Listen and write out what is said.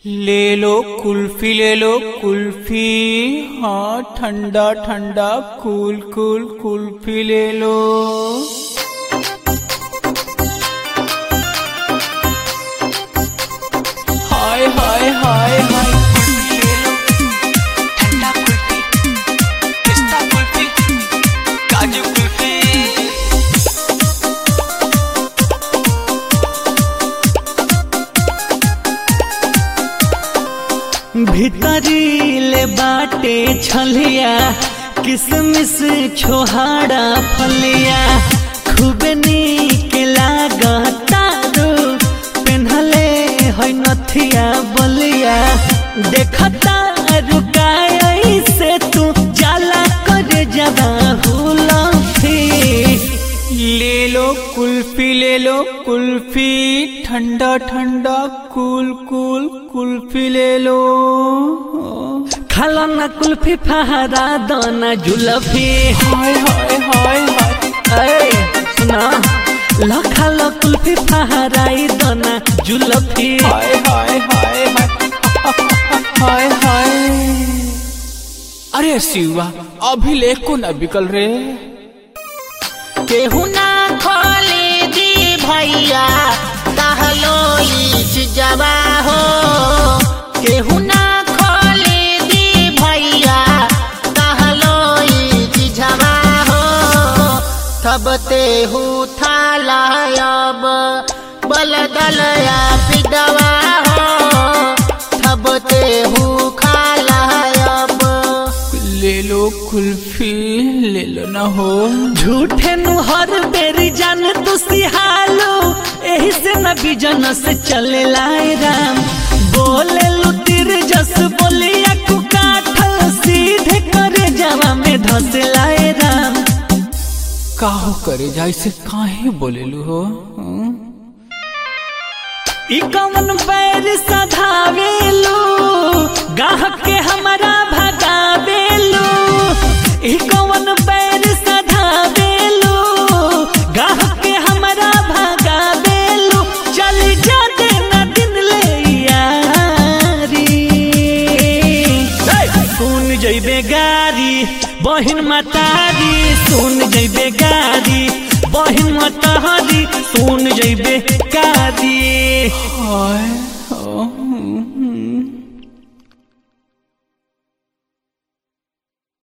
ले लो कुल्फी ले लो कुल्फी हाँ ठंडा ठंडा कूल कूल कुल्फी ले लो हाय हाय हाय हाय कुल्फी ले लो ठंडा कुल्फी पिस्ता कुल्फी काजू कुल्फी भीतरी ले बाटे छलिया किसमिस छोहाड़ा फलिया खूब नीक लागता रो पेन्हले है नथिया बलिया देखता रुकाई से तू जाला कर जबा हुलफी ले लो कुल्फी ले लो कुल्फी ठंडा ठंडा कूल कूल कुल्फी ले लो खाला ना कुल्फी फहरा दाना जुलफी हाय हाय हाय हाय ए सुना ला खाला कुल्फी फहराई दाना जुलफी हाय हाय हाय हाय हाय हाय अरे शिवा अभी ले को न बिकल रे केहू ना खोले दी भैया कहलो जवा हो केहू ना खोले दी भैया कहलो जवा हो तब तेहू थालायब बलदलया पिदवा हो तब तेहू खालायब ले लो कुल्फी ले लो ना हो झूठे नु हर बेरी जान तू सिहालो एही से न बिजन से चले लाए राम बोले लू तिर जस बोलिया कु काठल सीधे करे जावा में धस लाए राम काहो करे जाए से काहे बोलेलू हो हं? ई कवन बैर सधावेलू गाहक के हमारा भगावेलू ई कवन बैर सधावेलू गाहक के हमारा भगावेलू चल जा देना दिन ले यारी सुन जइबे गारी बहिन मतारी सुन जइबे गारी बहिन मतारी सुन जइबे गारी हाय